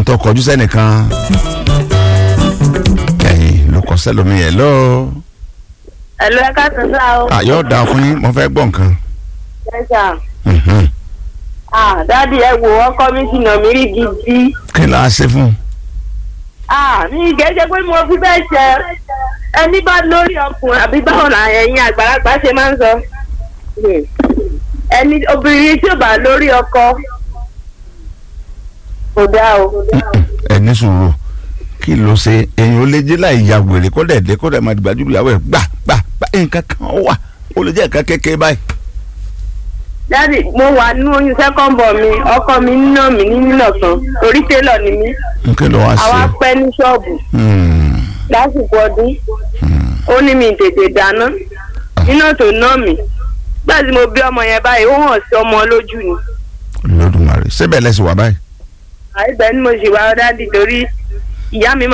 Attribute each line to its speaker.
Speaker 1: tó kọjú sẹ́nìkan ẹ̀yìn ló kọ sẹ́lómi ẹ̀ lọ́ọ́
Speaker 2: ẹ̀lú ẹ̀ka sísá o.
Speaker 1: àyọ̀ dà fún yín mo fẹ́ gbọ́ nǹkan.
Speaker 2: ẹ̀sà
Speaker 1: Mhm.
Speaker 2: ah dádì ẹ wò ọkọ mi ti nà mí rí gidi.
Speaker 1: kí la ṣe fún un.
Speaker 2: ah mi gẹ́gẹ́ pé mo fi bẹ́ẹ̀ ṣe ẹni bá lórí ọkùnrin àbí báwọn là ẹ̀yin àgbàlagbà ṣe máa ń sọ. Hmm. ẹni obìnrin tí ò bá lórí ọkọ kò dáa o.
Speaker 1: ẹ ní sùúrù kí ló ṣe èyàn ó lè jẹ́ láì ya wèrè kó dẹ̀ dé kó dẹ̀ máa dìgbàjú ìyàwó ẹ̀ gbà gbà gbà nǹkan kan wà ó lè jẹ́ nǹkan kékeré báyìí.
Speaker 2: dádì mo wà nínú oyún second born mi ọkọ mi nínà mí ní nínà kan torí télọ̀ ni mí
Speaker 1: nǹkan ló wá
Speaker 2: àwa
Speaker 1: ṣe.
Speaker 2: pẹ́ ní ṣọ́ọ̀bù
Speaker 1: Hmm.
Speaker 2: lásìkò ọdún
Speaker 1: Hmm.
Speaker 2: ó ní mi tètè dáná iná tó ná mi gbà tí mo bí ọmọ yẹn báyìí ó hàn sí ọmọ lójú ni
Speaker 1: Olódùmarè síbẹ̀ lẹ́sìn wà báyìí.
Speaker 2: àìbẹ́ ni mo ṣì wá dádì torí ìyá mi